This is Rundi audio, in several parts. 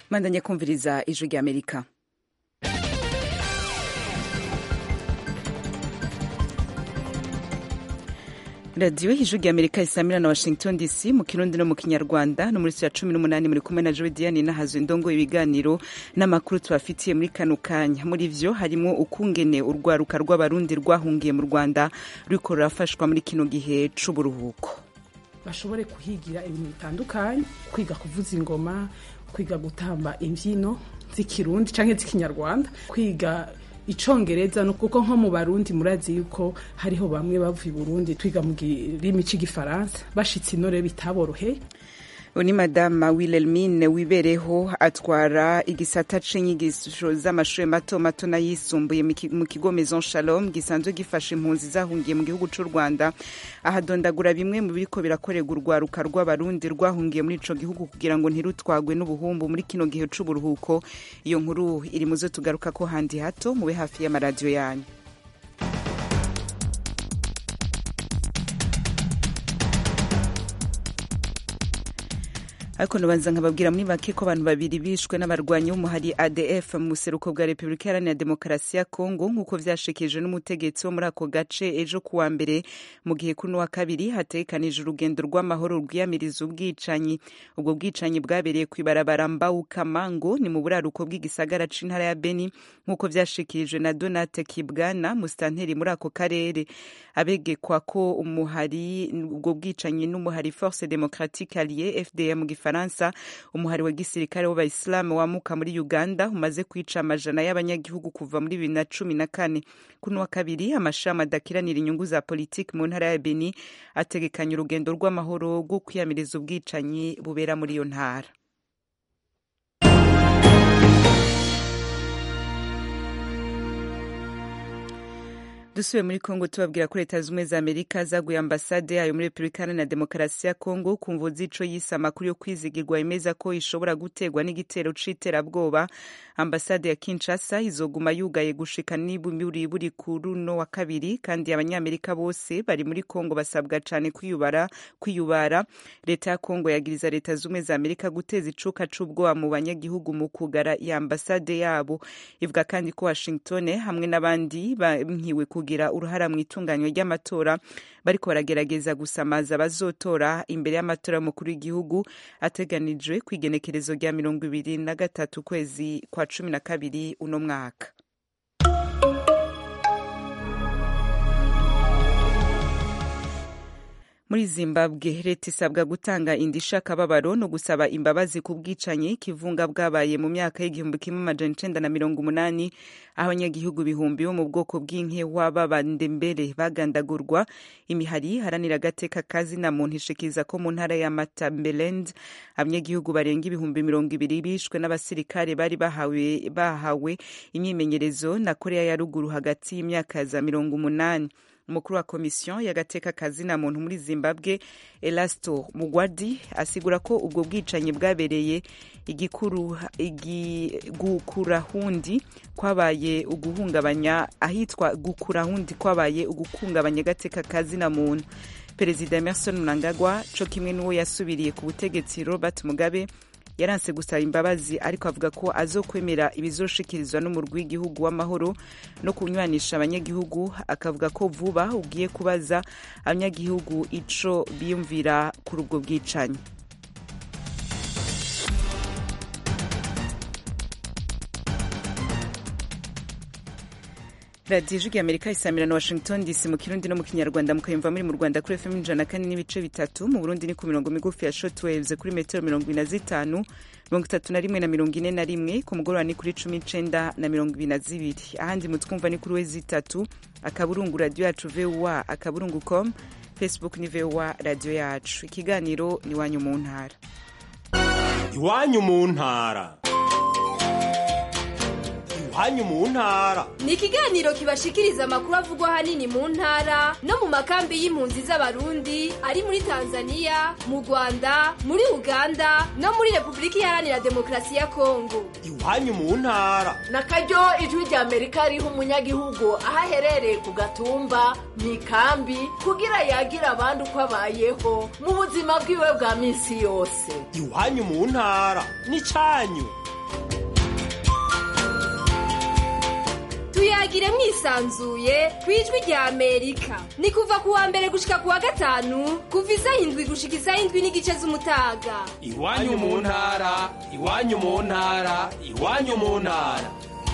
mandanye kumviriza ijwi rya amerika radiyo ijwi rya amerika isamira na washington dc mu kirundi no mu kinyarwanda no muri ya cumi n'umunani muri kumwe na joe diane nahazo indongo ibiganiro n'amakuru tubafitiye muri kano kanya muri vyo harimo ukungene urwaruka rw'abarundi rwahungiye mu rwanda ruriko rurafashwa muri kino gihe c'uburuhuko bashobore kuhigira ibintu bitandukanye kwiga kuvuza ingoma kwiga gutamba imbyino z'ikirundi canke z'ikinyarwanda kwiga icongereza no kuko nko mu barundi murazi yuko hariho bamwe bavuye Burundi twiga mu kirimi c'igifaransa bashitse inore bitaboroheye ni madama wilhelmine wibereho atwara igisata c'inyigisho z'amashure mato mato n'ayisumbuye mu kigo maison shalom gisanzwe gifasha impunzi zahungiye mu gihugu c'u rwanda ahadondagura bimwe mu biriko birakorerwa urwaruka rw'abarundi rwahungiye muri ico gihugu kugira ngo ntirutwagwe n'ubuhumbu muri kino gihe c'uburuhuko iyo nkuru iri muzo tugaruka ko handi hato mube hafi y'amaradiyo yanyu ariko nabanza nkababwira muri make ko abantu babiri bishwe n'abarwanyi b'umuhari adf mu buseruko bwa repubulika iharanira demokarasi ya kongo nk'uko vyashikijwe n'umutegetsi wo muri ako gace ejo kuwa mbere mu gihe kuno wa kabiri hategekanije urugendo rw'amahoro rwiyamiriza ubwicanyi ubwo bwicanyi bwabereye kw'ibarabara mbawukamango ni mu buraruko bw'igisagara c'intara ya beni nk'uko vyashikirijwe na donate kibwana musitanteri muri ako karere abegekwa ko umuhari ubwo bwicanyi n'umuhari force democratique alliée fdm mu gifaransa umuhari wa gisirikare w'abayisilamu wamuka muri uganda umaze kwica amajana y'abanyagihugu kuva muri bibiri na cumi na kane kuno wa kabiri amashami adakiranira inyungu za politiki mu ntara ya beni ategekanya urugendo rw'amahoro rwo kwiyamiriza ubwicanyi bubera muri iyo ntara dusubiye muri kongo tubabwira ko leta zumwe za amerika zaguye ambasade yayo muri repubulika iharanira demokarasi ya kongo ku mvu z'ico yise amakuru yo kwizigirwa imeza ko ishobora guterwa n'igitero c'iterabwoba ambasade ya kinshasa izoguma yugaye gushika n'iburi buri ku runo wa kabiri kandi abanyamerika bose bari muri kongo basabwa cane kwiyubara kwiyubara leta ya kongo yagiriza leta zumwe za amerika guteza icuka c'ubwoba mu banyagihugu mu kugara ya ambasade yabo ivuga kandi ko washington hamwe n'abandi bankiwe kugira uruhara mu itunganywa ry'amatora bariko baragerageza gusamaza abazotora imbere y'amatora y'umukuru w'igihugu ateganijwe ku igenekerezo rya mirongo ibiri na gatatu kwezi kwa cumi na kabiri uno mwaka muri zimbabwe leta isabwa gutanga indisha akababaro no gusaba imbabazi ku bwicanyi kivunga bwabaye mu myaka y'igihumbi kimwe amajana icenda na mirongo umunani aho abanyagihugu bihumbi bo mu bwoko bw'inkewa b'abandembere bagandagurwa imihari haranira agateka kazina muntu ishikiriza ko mu ntara ya matambeland abanyagihugu barenga ibihumbi mirongo ibiri bishwe n'abasirikare bari bahawe, bahawe imyimenyerezo na korea ya ruguru hagati y'imyaka za mirongo umunani umukuru wa komisiyo y'agateka kazina muntu muri zimbabwe elasto mugwadi asigura ko ubwo bwicanyi bwabereye igikuru gukurahundi kwabaye uguhungabanya ahitwa gukurahundi kwabaye uguhungabanya agateka kazina muntu perezida emerson mnangagwa co kimwe n'uwo yasubiriye ku butegetsi robert mugabe yaranse gusaba imbabazi ariko avuga ko azokwemera ibizoshikirizwa n'umurwi w'igihugu w'amahoro no kunywanisha abanyagihugu akavuga ko vuba ugiye kubaza abanyagihugu ico biyumvira kuri ubwo bwicanyi radiyo ijwi amerika isamira na washington dc mu kirundi no mu kinyarwanda mukayumva muri mu rwanda kuri fm ijana kane n'ibice bitatu mu burundi ni ku mirongo migufi ya shotwaves kuri metero mirongo ine na zitanu mirongo itatu na rimwe na mirongo ine na rimwe ku mugoroba ni kuri cumi n'icenda na mirongo ibiri na zibiri ahandi mutwumva ni kuri we zitatu akaburungu radiyo yacu voa akaburungu com facebook ni voa radiyo yacu ikiganiro ni iwanyu mu ntara iwanyu mu ntara iwanyu mu ntara ni ikiganiro kibashikiriza amakuru avugwa ahanini mu ntara no mu makambi y'impunzi z'abarundi ari muri tanzania mu rwanda muri uganda no muri repubulika iharanira demokarasi ya kongo iwanyu mu ntara na karyo ijwi rya amerika riha umunyagihugu aho aherereye ku gatumba mu ikambi kugira yagira abandi uko abayeho mu buzima bwiwe bwa minsi yose iwanyu mu ntara ni cyanyu tuyagire mwisanzuye ku ijwi rya amerika ni kuva ku wa mbere gushika ku wa gatanu kuva isaha indwi gushika isaha indwi n'igice z'umutaga iwanyu mu ntara iwanyu mu ntara iwanyu mu ntara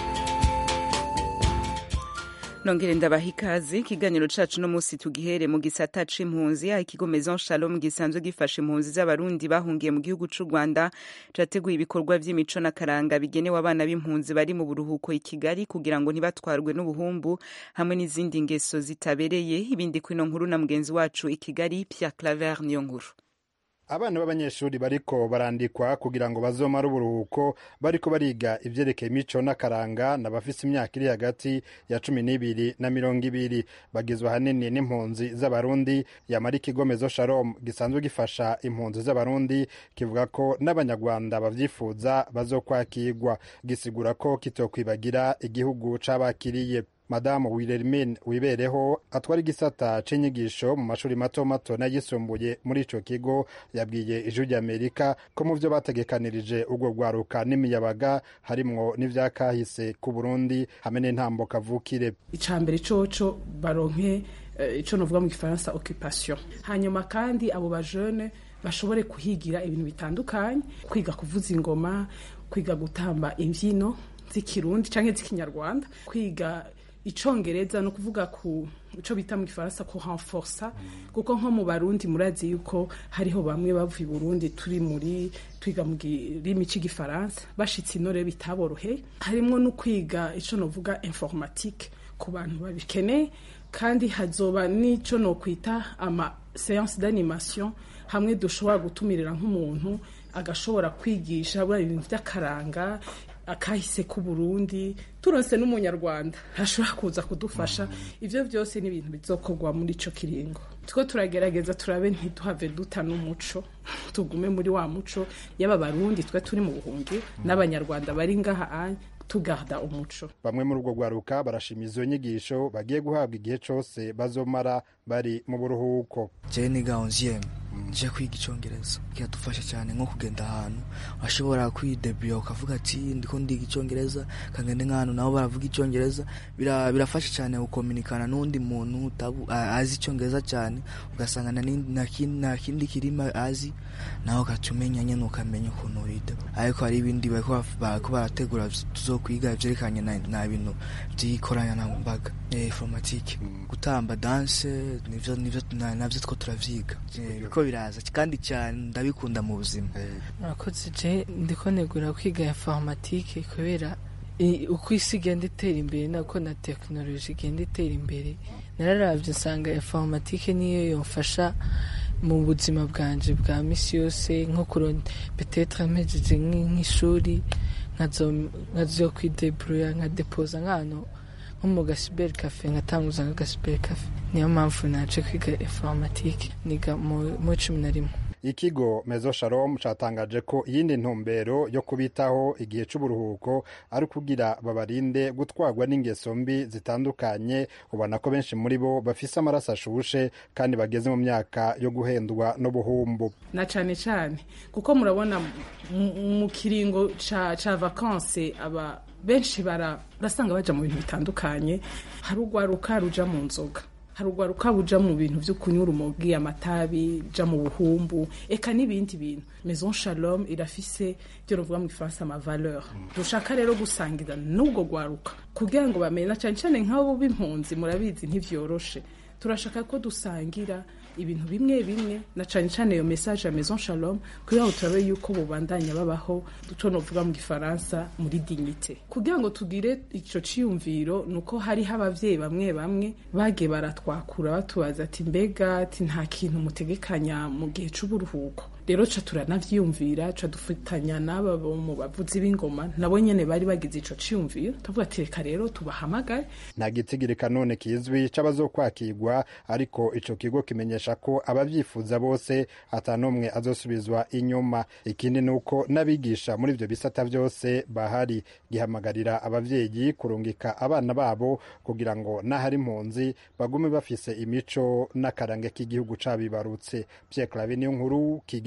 nongere ndabaha ikaze ikiganiro cacu no musi tugihere mu gisata c'impunzi aho ikigo maison shalom gisanzwe gifasha impunzi z'abarundi bahungiye mu gihugu c'u rwanda categuye ibikorwa vy'imico n'akaranga bigenewe abana b'impunzi bari mu buruhuko i kigali kugira ngo ntibatwarwe n'ubuhumbu hamwe n'izindi ngeso zitabereye ibindi kwino nkuru na mugenzi wacu i kigali pierre claver niyo nkuru abana b'abanyeshuri bariko barandikwa kugira ngo bazomare uburuhuko bariko bariga ivyerekeye imico n'akaranga n'abafise imyaka iri hagati ya cumi n'ibiri na mirongo ibiri bagizwe ahanini n'impunzi z'abarundi yamara ikigo mezo shalom gisanzwe gifasha impunzi z'abarundi kivuga ko n'abanyarwanda bavyifuza bazokwakirwa gisigura ko kitokwibagira igihugu c'abakiriye madamu wilermin wibereho atwara igisata c'inyigisho mu mashuri mato mato n'ayisumbuye muri ico kigo yabwiye ijwi ry'amerika ko mu vyo bategekanirije urwo rwaruka n'imiyabaga harimwo n'ivyakahise ku burundi hamwe n'intambo kavukire icambere coco baronke eh, ico novuga mu gifaransa occupation hanyuma kandi abo bajene bashobore kuhigira ibintu bitandukanye kwiga kuvuza ingoma kwiga gutamba imvyino z'ikirundi canke z'ikinyarwanda kwiga icongereza no kuvuga ku ico bita mu gifaransa ko renforsa kuko nko mu barundi murazi yuko hariho bamwe bavuye i burundi turi muri twiga mu kirimi c'igifaransa bashitse ino rero bitaborohe harimwo no kwiga ico novuga informatique ku bantu babikeneye kandi hazoba n'ico nokwita ama séance d'animation hamwe dushobora gutumirira nk'umuntu agashobora kwigisha buriya ibintu vy'akaranga akahise ku Burundi turonse n'umunyarwanda ashobora kuza kudufasha ivyo vyose ni ibintu bizokorwa muri ico kiringo tuko turagerageza turabe ntiduhave duta n'umuco tugume muri wa muco y'aba barundi twe turi mu buhungi n'abanyarwanda bari ngaha anya tugarda umuco bamwe muri urwo rwaruka barashima izo nyigisho bagiye guhabwa igihe cose bazomara bari mu buruhuko jewe niga onzieme nje kwiga icongereza kiradufasha cyane nko kugenda ahantu ashobora kwidebura ukavuga ati ndiko ndiga icongereza kangende nk'ahantu nabo baravuga icongereza Bira- birafasha cyane gukominikana n'undi muntu utabu- a- azi icongereza cyane ugasanga nta n'indi- nta kindi- nta kindi kirima azi nawe ugaca umenya nyene ukamenya ukuntu widebura ariko hari ibindi bariko baf- bariko barategura tuzokwiga ivyerekanye na na bintu vy'ikoranabuhanga eh, informatique gutamba danse nivyo nivyo na- navyo two turavyiga Eh, biriko biraza kandi cyane ndabikunda mu buzima murakoze je ndiko negura kwiga informatike kubera i- uko isi igenda itera imbere nako na tekinoloji igenda itera imbere nararavye nsanga informatike niyo yomfasha mu buzima bwanje bwa misi yose nko kuronda petetre mpejeje nk'i- nk'ishuri nkazo- nkazo kwideburuya nkadepoza nk'ahantu nko mu gasiberi kafe nkatanguza nk'agasiberi kafe niyo mpamvu naje kwiga informatike niga mu mu cumi na rimwe ikigo mezo shalom catangaje ko iyindi ntumbero yo kubitaho igihe c'uburuhuko ari ukugira babarinde gutwarwa n'ingeso mbi zitandukanye ubona ko benshi muri bo bafise amaraso ashushe kandi bageze mu myaka yo guhendwa n'ubuhumbu na cane cane kuko murabona mu- mu kiringo ca ca vacances aba benshi bara urasanga baja mu bintu bitandukanye hari urwaruka ruja mu nzoga hari urwaruka buja mu bintu vyo kunywa urumogi amatabi ja mu buhumbu eka n'ibindi bintu maison shalom irafise byo ruvuga mu gifaransa ama valeur dushaka rero gusangira n'ubwo rwaruka kugira ngo bamenye na cane cane nk'abo b'impunzi murabizi ntivyoroshe turashaka ko dusangira ibintu bimwe bimwe na cane cane iyo message ya maison shalom kugira ngo turabe yuko bubandanya babaho duco novuga mu gifaransa muri dignité kugira ngo tugire ico ciyumviro nuko hariho abavyeyi bamwe bamwe bagiye baratwakura batubaza ati mbega ati nta kintu mutegekanya mu gihe c'uburuhuko rero ca turanavyiyumvira ca dufatanya n'aba bo mu bavuzi b'ingoma nabo nyene bari bagize ico ciyumviro tuvuga ati reka rero tubahamagare nta gitigirika none kizwi c'abazokwakirwa ariko ico kigo kimenyesha ko abavyifuza bose ata n'umwe azosubizwa inyuma ikindi ni uko n'abigisha muri ivyo bisata vyose bahari gihamagarira abavyeyi kurungika abana babo kugira ngo n'ahari impunzi bagume bafise imico n'akarange k'igihugu cabibarutse Pierre Claver niyo nkuru Kigali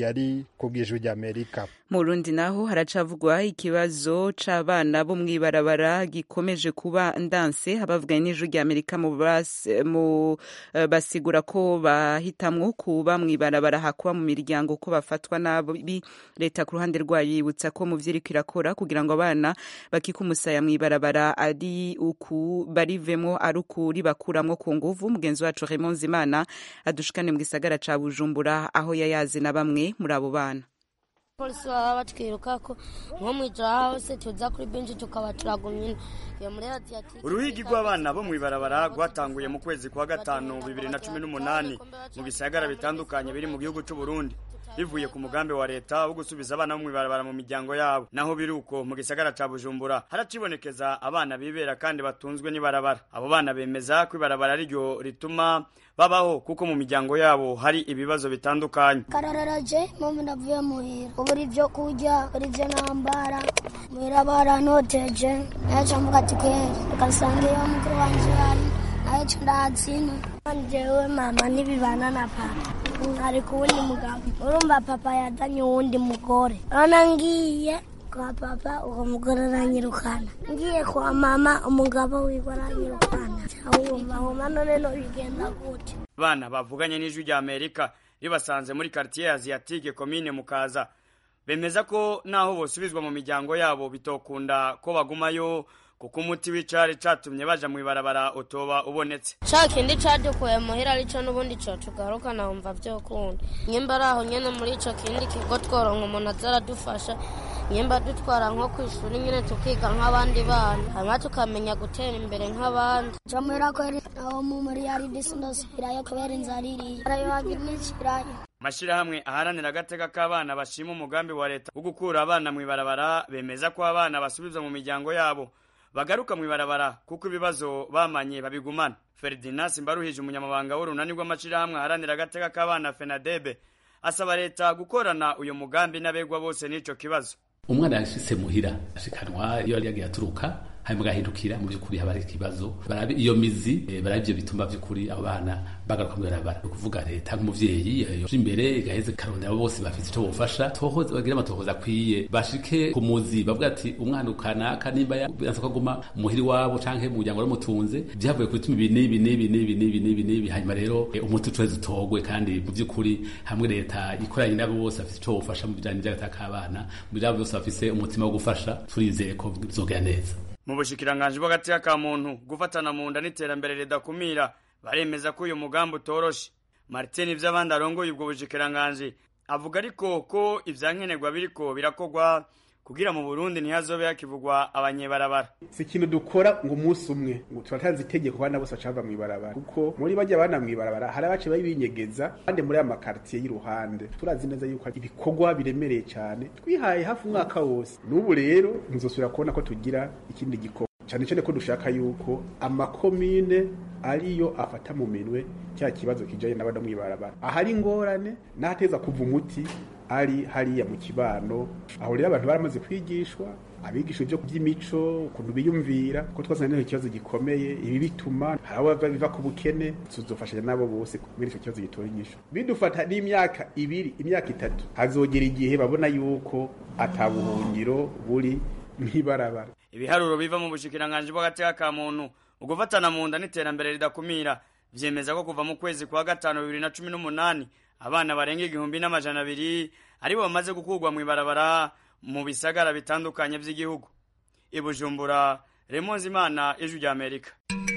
kigali ku bw'ijwi ry'amerika mu Burundi naho haracavugwa ikibazo c'abana bo mw'ibarabara gikomeje kuba ndanse abavuganye n'ijwi rya Amerika mu bas- mu, eh, basigura ko bahitamwo kuba mw'ibarabara hakuba mu miryango ko bafatwa nabi leta ku ruhande rwayo yibutsa ko mu vyiriko irakora kugira ngo abana bakika umusaya mw'ibarabara ari uku barivemwo ari ukuri bakuramwo ku nguvu mugenzi wacu Raymond Zimana adushikane mu gisagara ca Bujumbura aho yayazi na bamwe muri abo bana polisi baba batwirukako nko mwijoro hose tuza kuri benshi tukaba turagumye iyo muri radiyatike uruhigi rw'abana bo mw'ibarabara rwatanguye mu kwezi kwa gatanu bibiri na cumi n'umunani mu bisagara bitandukanye biri mu gihugu c'u Burundi bivuye ku mugambi wa leta wo gusubiza abana bo mw'ibarabara mu miryango yabo naho biri uko mu gisagara ca bujumbura haracibonekeza abana bibera kandi batunzwe n'ibarabara abo bana bemeza ko ibarabara ariryo rituma babaho kuko mu miryango yabo hari ibibazo bitandukanye karararaje mama ndavuye muhira ubura ibyo kurya ubura ibyo nambara muhira baranoteje naca mvuga ati kweri ugasanga iyo mukuru wanje hari nayo co ndatsina jewe mama nibibana na papa ari ku wundi mugabo urumva papa yazanye uwundi mugore urabona ngiye kwa papa uwo mugore aranyirukana ngiye kwa mama umugabo wiwe aranyirukana wumva homa none no bigenda gute bana bavuganye n'ijwi rya amerika ribasanze muri quartier asiatique komine mukaza bemeza ko naho bosubizwa mu miryango yabo bitokunda ko bagumayo kuko umuti w'icari catumye baja mw'ibarabara utoba ubonetse ca kindi cadukuye muhira arico n'ubundi co tugaruka nawumva vyokunda nyimba ari aho nyene muri ico kindi kigo tworonka umuntu aza aradufasha nyimba dutwara nko kw'ishuri nyene tukiga nk'abandi bana hanyuma tukamenya gutera imbere nk'abandi camwera kweri aho mu muri yari disi ndasubirayo kubera inzara iriye arayobagira n'ikirayo amashirahamwe aharanira agateka k'abana bashima umugambi wa leta wo gukura abana mw'ibarabara bemeza ko abana basubizwa mu miryango yabo bagaruka mw'ibarabara kuko ibibazo bamanye babigumana ferdinand simbaruhije umunyamabanga w'urunani rw'amashirahamwe aharanira agateka k'abana fenadebe asaba leta gukorana uyu mugambi n'abegwa bose n'ico kibazo umwana yashitse muhira ashikanwa iyo yari yagiye aturuka hanyuma agahindukira mu by'ukuri haba hari ikibazo barabe iyo mizi eh, barabe ibyo bituma by'ukuri abo bana bagaruka mu barabara ni ukuvuga leta nk'umuvyeyi eh, yoja imbere igaheze karondera abo bose bafite ico bofasha tohoza bagire amatohoza akwiye bashike ku muzi bavuga ati umwana ukanaka nimba yanse ko aguma muhiri wabo canke mu muryango waramutunze vyavuye ku bituma ibi n'ibi n'ibi n'ibi n'ibi n'ibi n'ibi hanyuma rero eh, umuti ucureze utogwe kandi mu by'ukuri hamwe leta ikoranye n'abo bose bafite ico bofasha mu bijanye n'agataka k'abana mu bijanye bose bafise umutima wo gufasha turizeye ko bizogera neza mu bushikiranganji bw'agateka ka muntu gufatana mu nda n'iterambere ridakumira baremeza ko uyu mugambi utoroshe martin ivy'abandi arongoye ubwo bushikiranganji avuga ariko ko ivyankenerwa biriko birakorwa kugira mu burundi ntihazobe hakivugwa abanyebarabara si ikintu dukora ngo umunsi umwe ngo turatanze itegeko abana bose bacava mw'ibarabara kuko muri bajya abana mw'ibarabara hari abace babinyegeza kandi muri aya makaritiye y'iruhande turazi neza yuko ibikorwa biremereye cyane twihaye hafi umwaka wose n'ubu rero ntizosubira kubona ko tugira ikindi gikorwa cyane cyane ko dushaka yuko amakomine ariyo afata mu minwe cya kibazo kijanye n'abana mw'ibarabara ahari ingorane n'ahateza kuva umuti ari hariya mu kibano aho rero abantu baramaze kwigishwa abigisha ibyo by'imico ukuntu biyumvira ko twazanye n'icyo kibazo gikomeye ibi bituma hari abo biva ku bukene tuzofashanya nabo bose kubera icyo kibazo gitora inyishu bidufata n'imyaka ibiri imyaka itatu hazogera igihe babona yuko atabuhungiro buri mw'ibarabara ibiharuro biva mu bushikiranganji bw'agateka ka muntu ugufatana mu nda n'iterambere ridakumira vyemeza ko kuva mu kwezi kwa gatanu bibiri na cumi n'umunani abana barenga igihumbi n'amajana abiri aribo bamaze gukurwa mw'ibarabara mu bisagara bitandukanye vy'igihugu i bujumbura remonzi imana ijwi rya amerika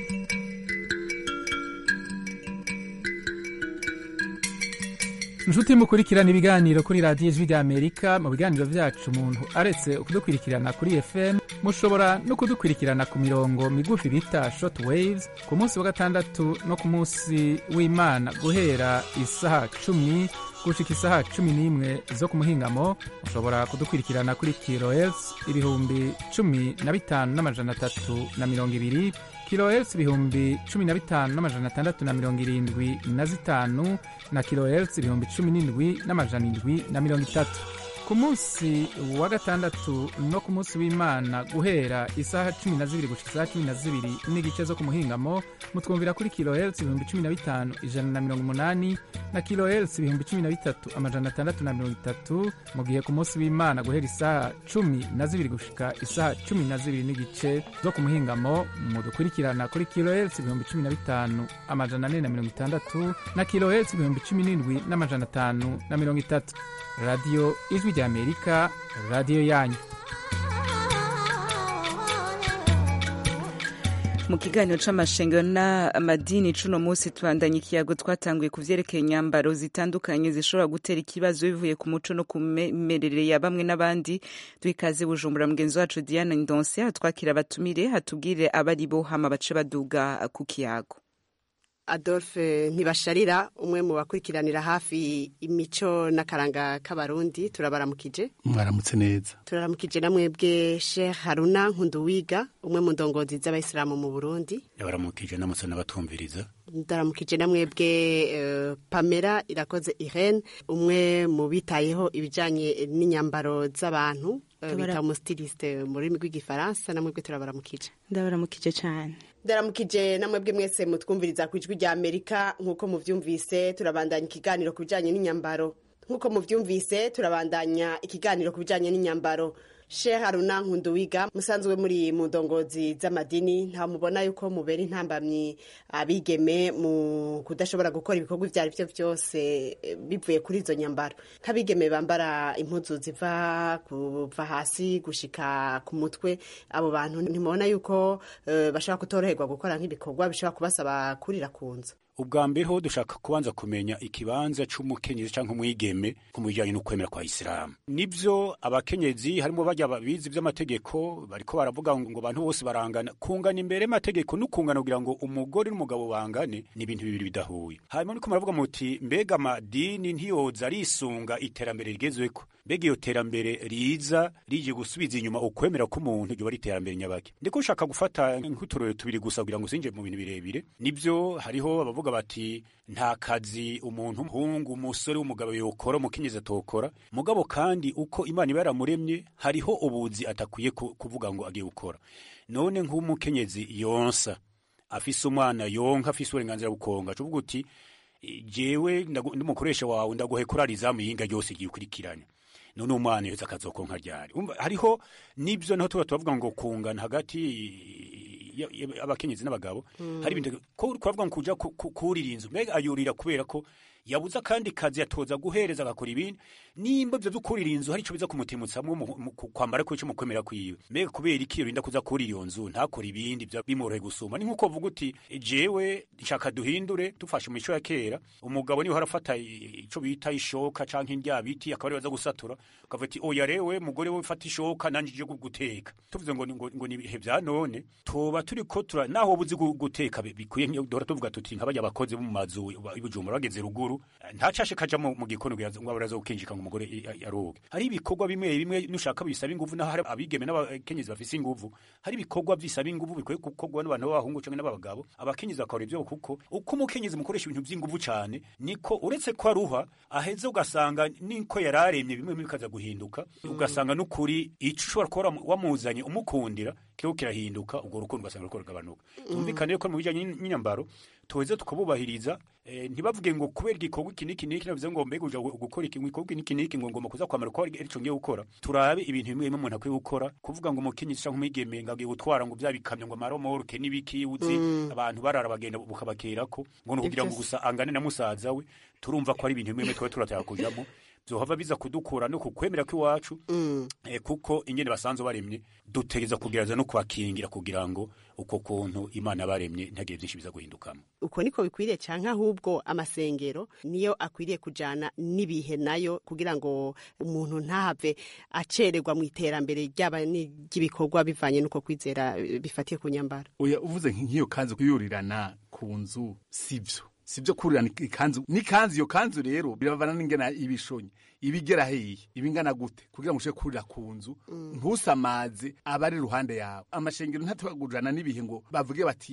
inshuti mukurikirana ibiganiro kuri radiyo ijwi rya amerika mu biganiro byacu umuntu aretse kudukurikirana kuri fm mushobora no kudukurikirana ku mirongo migufi bita short waves ku munsi wa gatandatu no ku munsi w'imana guhera isaha cumi gushika isaha cumi n'imwe zo ku muhingamo mushobora kudukurikirana kuri kilohertz ibihumbi cumi na bitanu n'amajana atatu na mirongo ibiri kilohertz ibihumbi cumi na bitanu n'amajana atandatu na mirongo irindwi na zitanu na kilohertz ibihumbi cumi n'indwi n'amajana indwi na mirongo itatu ku munsi wa gatandatu no ku munsi w'imana guhera isaha cumi na zibiri gushika isaha cumi na zibiri n'igice zo ku muhingamo mutwumvira kuri kilohertz ibihumbi cumi na bitanu ijana na mirongo umunani na kilohertz ibihumbi cumi na bitatu amajana atandatu na mirongo itatu mu gihe ku munsi w'imana guhera isaha cumi na zibiri gushika isaha cumi na zibiri n'igice zo ku muhingamo mudukurikirana kuri kilohertz ibihumbi cumi na bitanu amajana ane na mirongo itandatu na kilohertz ibihumbi cumi n'indwi n'amajana atanu na mirongo itatu radiyo ijwi ry'amerika radiyo yanyu mu kiganiro c'amashengero n'amadini cuno munsi tubandanya ikiyago twatanguye ku vyerekeye inyambaro zitandukanye zishobora gutera ikibazo bivuye ku muco no ku mimerere ya bamwe n'abandi duhikaze bujumbura mugenzi wacu diana ndonse hatwakira abatumire hatubwire abari bo hama bace baduga ku kiyago adolphe ntibasharira umwe mu bakurikiranira hafi imico n'akaranga k'abarundi turabaramukije mwaramutse neza turaramukije na mwebwe sheikh haruna nkunduwiga umwe mu ndongozi z'abayisilamu mu burundi yabaramukije namutse n'abatumviriza ndaramukije na mwebwe uh, pamela irakoze irene umwe mu bitayeho ibijyanye n'inyambaro z'abantu uh, bita umusitiliste mu rurimi rw'igifaransa na mwebwe turabaramukije ndabaramukije cyane ndaramukije na mwebwe mwese mutwumviriza ku ijwi rya amerika nk'uko muvyumvise turabandanya ikiganiro ku bijyanye n'inyambaro nk'uko muvyumvise turabandanya ikiganiro ku bijyanye n'inyambaro shehe haruna nkunduwiga musanzwe muri mu ndongozi z'amadini nta mubona yuko mubera intambamyi abigeme mu kudashobora gukora ibikorwa ibyo ari byo byose bivuye kuri izo nyambaro nk'abigeme bambara impuzu ziva kuva hasi gushika ku mutwe abo bantu ntimubona yuko uh, bashobora kutoroherwa gukora nk'ibikorwa bishobora kubasaba kurira ku nzu ubwa mbere ho dushaka kubanza kumenya ikibanza c'umukenyezi canke umwigeme ku bijanye n'ukwemera kwa isilamu nivyo abakenyezi harimo barya babizi vy'amategeko bariko baravuga ngo abantu bose barangana kungana imbere y'amategeko n'ukungana kugira ngo umugore n'umugabo bangane ni ibintu bibiri bidahuye hanyuma niko muravuga muti mbega amadini ntiyoza arisunga iterambere rigezweko mbega iyo terambere riza rije gusubiza inyuma ukwemera k'umuntu ryoba ari iterambere nyabake ndiko ushaka gufata nk'uturorero tubiri gusa kugira ngo usinje mu bintu birebire nivyo hariho abavuga bati nta kazi umuntu umuhungu umusore w'umugabo yokora umukenyezi atokora mugabo kandi uko imana iba yaramuremye hariho ubuzi atakwiye kuvuga ngo agiye gukora none nk'umukenyezi yonsa afise umwana yonka afise uburenganzira bukonga cuvuga uti jewe ndumukoresha wawe ndaguhe kurara izamu yinga ryose igiye ukurikiranya none umwana yose akazokonka ryari hariho nibyo naho tuba turavuga ngo kungana hagati abakenyezi n'abagabo hari ibintu ko twavuga ngo kuja kurira inzu mbega ayurira kubera ko yabuze akandi kazi yatoza guhereza agakora ibindi nimba ivyo vy'ukurira inzu hari ico biza kumutimutsamwo kwambara kwico mu kwemera kwiwe mbega kubera iki yorinda kuza kurira iyo nzu ntakora ibindi bimworohe gusuma ni nk'uko vuga uti jewe nshaka duhindure dufashe mu mico ya kera umugabo niwe harafata ico bita ishoka canke indya biti akaba ari baza gusatura ukavuga ati oya rewe mugore we fata ishoka nanje je guteka tuvuze ngo ngo, ngo ni ibihe vya none toba turiko tura naho buzi guteka bikwiye dora tuvuga tuti nk'abarya abakozi bo mu mazu ibujumbura bageze ruguru ntacashe kaja mu gikono ngo abaraza gukinjika ngo umugore yaroge hari ibikorwa bimwe bimwe nushaka bisaba inguvu naho hari abigeme n'abakenyezi bafise inguvu hari ibikorwa bisaba inguvu bikwiye gukorwa n'abantu b'abahungu canke n'abagabo abakenyezi bakora ivyo kuko uko umukenyezi mukoresha ibintu vy'inguvu cane niko uretse ko aruha aheze ugasanga niko yararemye bimwe bikaza guhinduka ugasanga n'ukuri ico ushobora kuba wamuzanye umukundira kiriko kirahinduka ubwo rukundo ugasanga ruriko rugabanuka tumvikane ko mu bijanye n'inyambaro tuweze tukabubahiriza eh, ntibavuge ngo kubera igikorwa iki n'iki n'iki navuze ngo mbega uja gukora iki igikorwa iki n'iki ngo ngomba kuza kwamara ko arico ngiye gukora turabe ibintu bimwe bimwe umuntu akwiye gukora kuvuga ngo umukenyezi canke umwigeme ngo agiye gutwara ngo vya bikamyo ngo amaromoroke n'ibiki uzi abantu barara bagenda bukabakerako ngo ni kugira ngo gusa angane na musaza we turumva ko ari ibintu bimwe bimwe twaba turatera kujamo vyohava biza kudukura no kukwemera kw'iwacu eh, kuko ingene basanzwe baremye dutegeza kugereza no kubakingira kugira ngo uko kuntu imana baremye ntagire byinshi biza guhindukamo uko niko bikwiriye canke ahubwo amasengero niyo akwiriye kujana n'ibihe nayo kugira ngo umuntu ntahave acererwa mu iterambere ryaba ry'ibikorwa bivanye n'uko kwizera bifatiye ku nyambaro oya uvuze nk'iyo kanzu kuyurirana ku nzu sivyo sivyo kurirana ikanzu n'ikanzu iyo kanzu rero biravana n'ingena ibishonye ibigera heyi ibingana gute kugira ngo ushobore kurira ku nzu ntusamaze abari iruhande yawe amashengero ntatubagurana n'ibihe ngo bavuge bati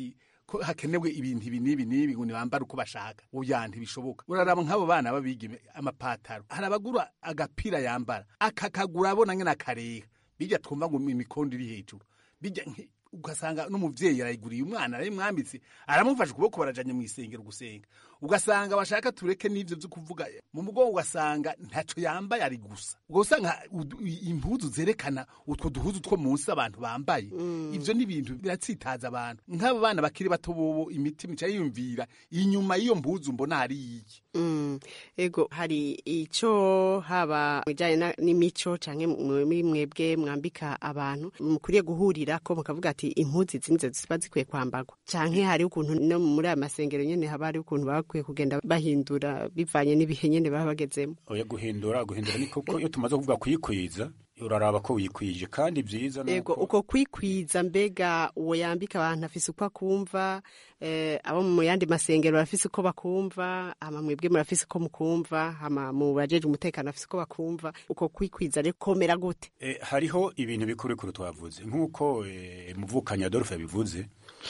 ko hakenewe ibintu ibi n'ibi n'ibi ngo nibambare uko bashaka oya ntibishoboka uraraba nk'abo bana babigeme amapataro hari abagura agapira yambara akakagura abona nyine akareha bijya twumva ngo imikondo iri hejuru bijya nki- ugasanga n'umuvyeyi arayiguriye umwana arayimwambitse aramufasha ukuboko barajanye mu isengero gusenga ugasanga bashaka tureke n'ivyo vyo kuvuga mu mugongo ugasanga ntaco yambaye ari gusa ubwo usanga udu- i- impuzu zerekana utwo duhuzu two munsi abantu bambaye ivyo ni ibintu biratsitaza abantu nk'abo bana bakiri bato bobo imitima ica yiyumvira inyuma y'iyo mpuzu mbona hari iki Mm, ego hari ico haba mwijanye na- n'imico canke muri mwebwe mwambika abantu mukwiye guhurira ko mukavuga ati impuzu izi nizo ziba zikwiye kwambarwa canke hari ukuntu no muri aya masengero nyene haba hari ukuntu baba bakwiye kugenda bahindura bivanye n'ibihe nyene baba bagezemo oya guhindura guhindura ni koko iyo tumaze kuvuga kuyikwiza uraraba ko wikwije kandi byiza ego nuko uko kwikwiza mbega uwo yambika abantu afise uko akumva eh, abo mu yandi masengero barafise uko bakumva hama mwebwe murafise uko mukumva hama mu bajeje umutekano bafise uko bakumva uko kwikwiza rero komera gute Eh, hariho ibintu bikurikuru twavuze nk'uko eh, muvukanyi adolphe yabivuze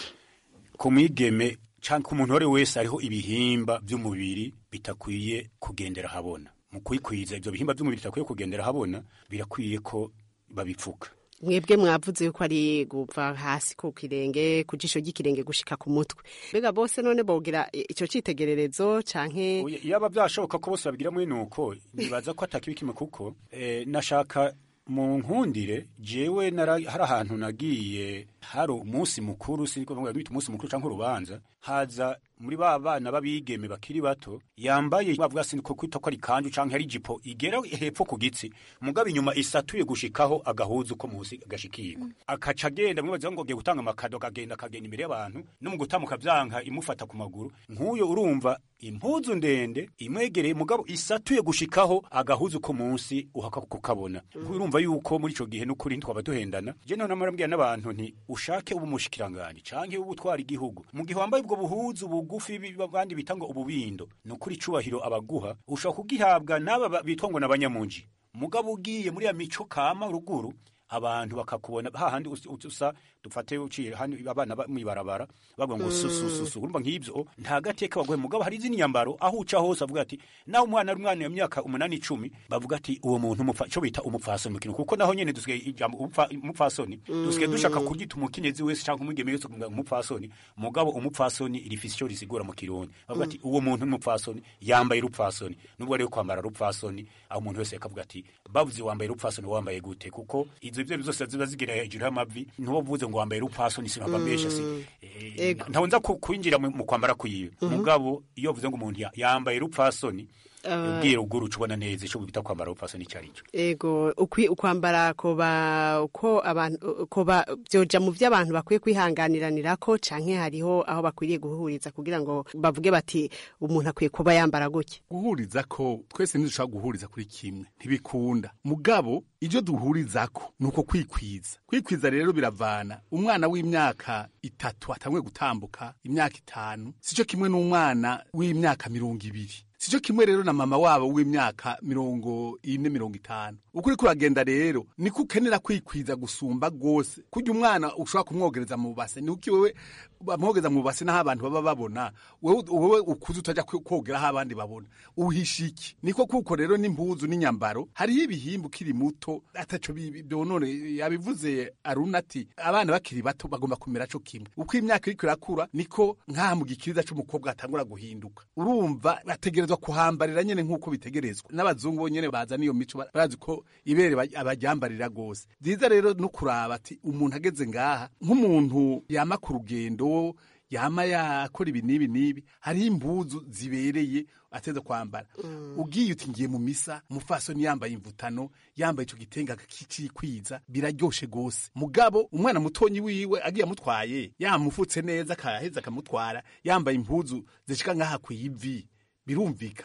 ku mwigeme cyangwa ku muntu uwo ari we wese hariho ibihimba by'umubiri bitakwiye kugendera habona mu kwikwiza ibyo bihimba by'umubiri bitakwiye kugendera habona birakwiye ko babipfuka mwebwe mwavuze yuko ari guva hasi ku kirenge ku jisho ry'ikirenge gushika ku mutwe mbega bose none bogira i- ico citegererezo canke Oya, yaba byashoboka ko bose babigira muri nuko nibaza ko atakibi kimwe kuko eh, nashaka mu nkundire jewe nara- hari ahantu nagiye hari umunsi mukuru siniko ngo bita umunsi mukuru canke urubanza haza muri ba bana babigeme bakiri bato yambaye bavuga siniko kwita ko ari kanju canke ari jipo igera hepfo ku gitsi mugabo inyuma isatuye gushikaho agahuzu ko musi gashikirwa akaca agenda mwibaza ngo agiye gutanga amakado akagenda akagenda imbere y'abantu no mu gutamuka vyanka imufata ku maguru nk'uyo urumva impuzu ndende imwegereye mugabo isatuye gushikaho agahuzu ko munsi uhaka kukabona urumva yuko muri ico gihe n'ukuri ntitwaba duhendana je none marambwira n'abantu nti ushake ubu mushikiranganje canke ubu utwara igihugu mu gihe wambaye ubwo buhuzu bugufi bi- abandi bita ngo ububindo ni ukuri icubahiro abaguha ushobora kugihabwa n'aba ba- bitwa ngo n'abanyamunji mugabo ugiye muri ya mico kama ruguru abantu bakakubona hahandi us- us- usa dufate uciye hano abana ba- mwibarabara bavuga ngo Mm. susususu urumva nk'ivyo nta gateka baguhe mugabo hari izindi nyambaro aho uca hose avuga ati nawe umwana ari umwana w'imyaka umunani icumi bavuga ati uwo muntu umupfa- ico bita umupfasoni mu kintu kuko naho nyene dusigaye ijambo umupfa- umupfasoni dusigaye dushaka kuryita umukenyezi wese canke umwigeme wese kuvuga umupfasoni mugabo umupfasoni rifise ico risigura mu kirundi bavuga ati uwo muntu n'umupfasoni yambaye urupfasoni nubwo rero kwambara rupfasoni aho umuntu wese akavuga ati bavuze wambaye urupfasoni wambaye gute kuko izo ivyo zose ziba zigira hejuru y'amavi ntuba uvuze ngo wambaye urupfasoni sinaba mbesha si Ego. ntawunza ku- kwinjira mu mu kwambara kwiwe Mhm. mugabo iyo uvuze ngo umuntu ya- yambaye urupfasoni Ah. ubwira ugura uca ubona neza ico bita kwambara urupfasoni icyo ari cyo ego ukwi ukwambara koba uko abantu koba byoja mu vy'abantu bakwiye kwihanganiranirako canke hariho aho bakwiriye guhuriza kugira ngo bavuge bati umuntu akwiye kuba yambara gutya guhuriza ko twese ntidushobora guhuriza kuri kimwe ntibikunda mugabo ibyo duhurizako ni uko kwikwiza kwikwiza rero biravana umwana w'imyaka itatu atanguye gutambuka imyaka itanu sico kimwe n'umwana w'imyaka mirongo ibiri sico kimwe rero na mama wabo w'imyaka mirongo ine mirongo itanu uko uriko uragenda rero niko ukenera kwikwiza gusumba rwose kurya umwana ushobora kumwogereza mu base ni uki wewe bamwogeza mu base n'aho abantu baba babona wewe wewe ukuze utajya kwe- kogera aho abandi babona uhisha iki niko kuko rero n'impuzu n'inyambaro hariho ibihimba ukiri muto ataco bi- byonone yabivuze aruna ati abana bakiri bato bagomba kumera co kimwe uko imyaka iriko irakura niko nk'aha mu gikiriza c'umukobwa hatangura guhinduka urumva bategerezwa kuhambarira nyene nk'uko bitegerezwa n'abazungu bo nyene bazana iyo mico ba- barazi ko ibere ba- abaryambarira rwose vyiza rero no kuraba ati umuntu ageze ngaha nk'umuntu yama ku rugendo yama yakora ibi n'ibi n'ibi hariho impuzu zibereye ateza kwambara ugiye uti ngiye mu misa umufasoni yambaye imvutano yambaye ico gitenga kicikwiza biraryoshe gose mugabo umwana mutonyi wiwe agiye amutwaye yamufutse neza akaheza akamutwara yambaye impuzu zishika nk'aha kw'ivi birumvikana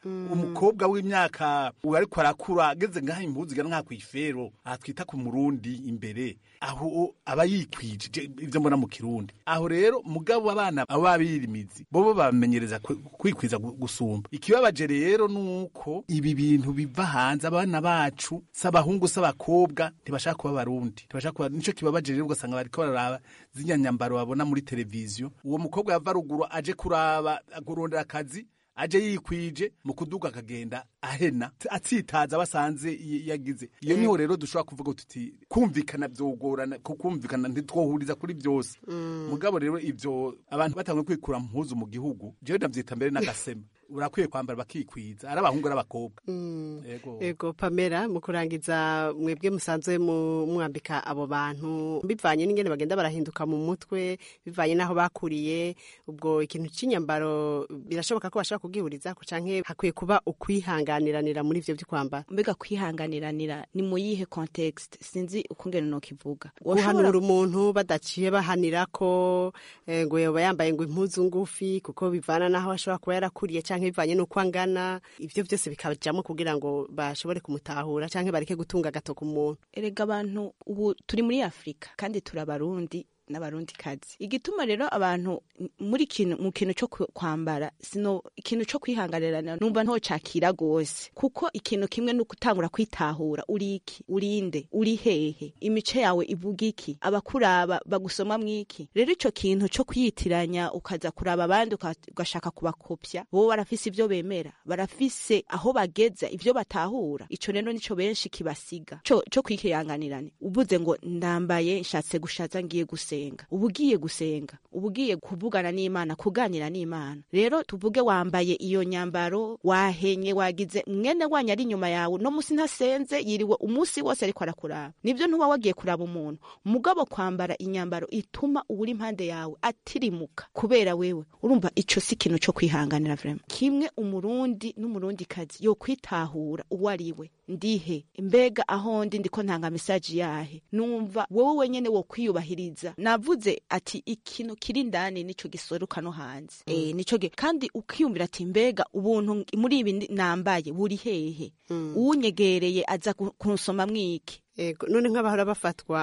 umukobwa w'imyaka ariko arakura ageze ngaho impuzu igana nka kwifero aha twita ku murundi imbere aho aba yikwije je- ivyo mbona mu kirundi aho rero mugabo abana abo babirimizi bobo bamenyereza kwi- kwikwiza gu- gusumba ikibabaje rero nuko ibi bintu biva hanze abana bacu s'abahungu s'abakobwa ntibashaka kuba abarundi ntibashaka kuba nico kibabaje rero ugasanga bariko bararaba zinya nyambaro babona muri televiziyo uwo mukobwa yava ruguru aje kuraba kurondera akazi aje yikwije mu kuduga akagenda ahena atsitaza basanze y- yagize iyo niho rero dushobora kuvuga tuti kumvikana byogorana kukumvikana ntitwohuriza kuri byose mugabo rero ivyo abantu batangiye kwikura mpuzu mu gihugu jewe ndavyita mbere n'agasema urakwiye kwambara bakikwiza ari abahungu n'abakobwa Yego. ego pamela mu kurangiza mwebwe musanzwe mu- mwambika abo bantu bivanye n'ingene bagenda barahinduka mu mutwe bivanye n'aho bakuriye ubwo ikintu cy'inyambaro birashoboka ko bashobora kubwihuriza ko canke hakwiye kuba ukwihanganiranira muri ivyo vyo kwambara mbega kwihanganiranira ni mu yihe context sinzi ukungene nokivuga guhanura umuntu badaciye bahanira ko eh, ngo yoba yambaye ngo impuzu ngufi kuko bivana n'aho ashobora kuba yarakuriye canke bivanye n'uko angana ivyo byose bikajamo kugira ngo bashobore kumutahura canke bareke gutunga agatoki umuntu erega abantu ubu turi muri afurika kandi turi abarundi n'abarundi kazi igituma rero abantu m- muri kintu mu kintu cyo ku- kwambara sino ikintu cyo kwihanganirana numva ntocakira gose kuko ikintu kimwe no gutangura kwitahura uri iki urinde uri hehe imice yawe ivuga iki abakuraba bagusoma mwiki rero ico kintu cyo kwiyitiranya ukaza kuraba abandi uka- ugashaka kubakopya bo barafise ivyo bemera barafise aho bageza ivyo batahura ico rero nico benshi kibasiga co co kwikiyanganirane uvuze ngo ndambaye nshatse gushaza ngiye gusenga uba ugiye gusenga uba ugiye kuvugana n'imana kuganira n'imana rero tuvuge wambaye iyo nyambaro wahenye wagize mwene wanyu ari inyuma yawe no musi ntasenze yiriwe umunsi wose ariko arakuraba nibyo ntuba wagiye kuraba umuntu mugabo kwambara inyambaro ituma uwuri impande yawe atirimuka kubera wewe urumva ico si ikintu co kwihanganira vrema kimwe umurundi n'umurundi kazi yo kwitahura uwo ari we ndihe mbega aho ndi ndiko ntanga mesaje yahe numva wowe wenyene wo kwiyubahiriza navuze ati ikintu kiri ndani nico gisoruka no hanze eh nico ge- kandi ukiyumvira ati mbega ubuntu muri ibi ndi- nambaye buri hehe uwunyegereye aza ku- kunsoma mwiki Ego, none nk'abahora bafatwa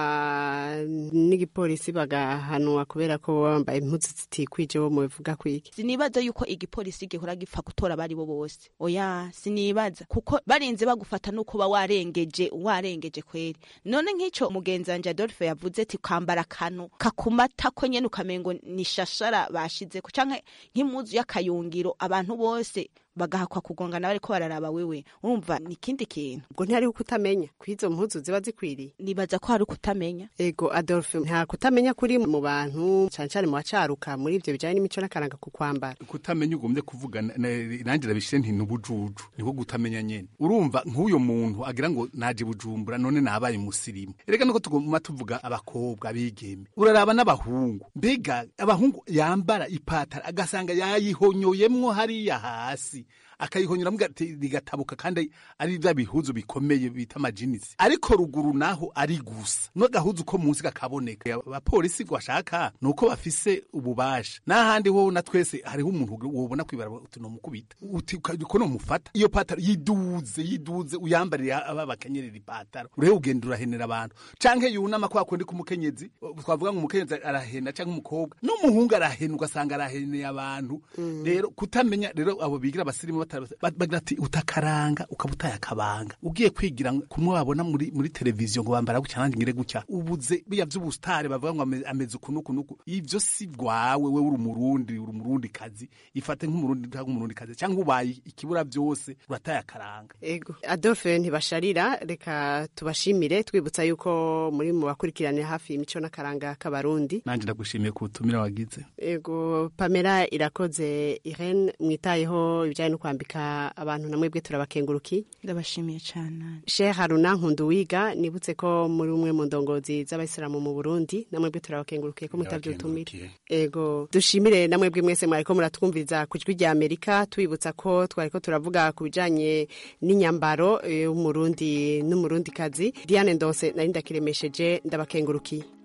n'igipolisi bagahanwa kubera ko baba bambaye impuzu zitikwije bo mubivuga kwiki sinibaza yuko igipolisi gihora gipfa gutora abari bo bose oya sinibaza kuko barinze bagufata nuko ba warengeje warengeje kweri none nk'ico mugenzi wanje Adolphe yavuze ati kwambara akantu kakumata ko nyene ukamengo ni shashara bashizeko canke nk'impuzu y'akayungiro abantu bose bagahakwa kugongana bariko bararaba wewe urumva ni ikindi kintu ubwo ntihariho kutamenya kw'izo mpuzu ziba zikwiriye nibaza ko hari kutamenya ego adolphe nta kutamenya kuri mu bantu cane cane mu bacaruka muri ivyo bijanye n'imico n'akaranga ku kwambara kutamenya ugombye kuvuga na- na- nanjye rabishe nti nubujuju niko gutamenya nyene urumva nk'uyo muntu agira ngo naje bujumbura none nabaye umusirimu erega nuko tuguma tuvuga abakobwa abigeme uraraba n'abahungu mbega abahungu yambara ipatara agasanga yayihonyoyemwo hariya hasi akayihonyora rigatabuka kandi ari bya bihuzu bikomeye bita amajinisi ariko ruguru naho ari gusa n'agahuzu ko munsi kakaboneka abapolisi bashaka ni uko bafise ububasha n'ahandi wowe na twese hariho umuntu wobona kwibara uti nomukubita uti uko nomufata iyo pataro yiduze yiduze uyambarire aba bakenyerera ipataro urebe ugenda urahenera abantu canke yunama kwa kundi kumukenyezi twavuga ngo umukenyezi arahena canke umukobwa n'umuhungu arahena ugasanga araheneye abantu rero kutamenya rero abo bigira abasirimu bagira ati utakaranga ukaba utaye akabanga ugiye kwigira kumwe babona muri muri televiziyo ngo bambara gutya nanjye ngire gutya ubuze biya vy'ubustare bavuga ngo ame- ameze uku nuku nuku ivyo si bwawe wewe uri umurundi uri umurundi kazi ifate nk'umurundi cyangwa umurundi kazi cyangwa ubaye ikibura byose urataye akaranga ego adolphe ntibasharira reka tubashimire twibutsa yuko muri mu bakurikiranira hafi imico n'akaranga k'abarundi nanjye ndagushimiye ku butumire wagize ego pamela irakoze irene mwitayeho ibijyanye no kwambika abantu na mwebwe turabakenguruki ndabashimiye cyane shehe haruna nkunduwiga nibutse ko muri umwe mu ndongozi z'abayisilamu mu burundi na mwebwe turabakengurukiye ko mutabye ubutumire ego dushimire na mwebwe mwese mwariko muratwumviriza ku ijwi rya amerika tubibutsa ko twariko turavuga ku bijanye n'inyambaro y'umurundi n'umurundikazi diane ndose nari ndakiremesheje ndabakengurukiye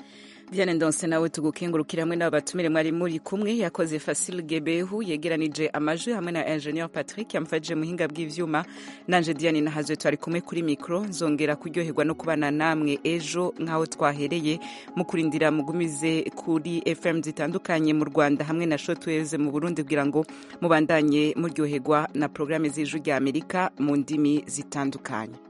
Diane Ndonse nawe tugukengurukira hamwe n'abatumire mwari muri kumwe yakoze Fasil Gebehu yegeranije amajwi hamwe na Engineer Patrick yamfashije muhinga bw'ivyuma nanje Diane nahazwe twari kumwe kuri micro nzongera kuryoherwa no kubana namwe ejo nkaho twahereye mu kurindira mugumize kuri FM zitandukanye mu Rwanda hamwe na Shortwaves mu Burundi kugira ngo mubandanye muryoherwa na programme z'ijwi rya Amerika mu ndimi zitandukanye